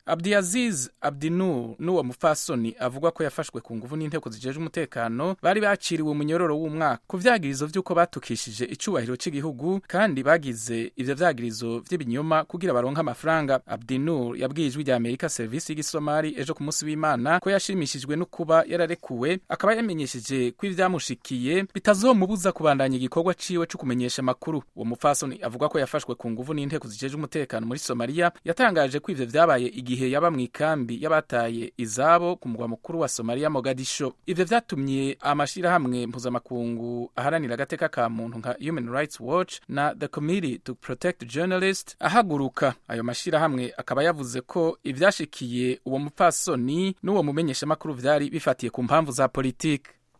abdiaziz abdinur n'uwo mupfasoni avugwa ko yafashwe ku nguvu n'inteko zijejwe umutekano bari baciriwe umunyororo w'umwaka ku vyagirizo vy'uko batukishije icubahiro c'igihugu kandi bagize ivyo vyagirizo vy'ibinyoma kugira baronke amafaranga abdinur yabwiye ijwi rya amerika serivisi y'igisomali ejo ku munsi w'imana ko yashimishijwe no kuba yararekuwe akaba yamenyesheje ko ivyamushikiye bitazomubuza kubandanya igikorwa ciwe co kumenyesha amakuru uwo mupfasoni avuga ko yafashwe ku nguvu n'inteko zijejwe umutekano muri somaliya yatangaje ko ivyo vyabaye igihe yaba mu ikambi y'abataye izabo ku mugwa mukuru wa somaliya mogadisho ivyo vyatumye amashirahamwe mpuzamakungu aharanira agateka ka muntu nka human rights watch na the committee to protect journalists ahaguruka ayo mashirahamwe akaba yavuze ko ivyashikiye uwo mupfasoni n'uwo mumenyeshamakuru vyari bifatiye ku mpamvu za politiki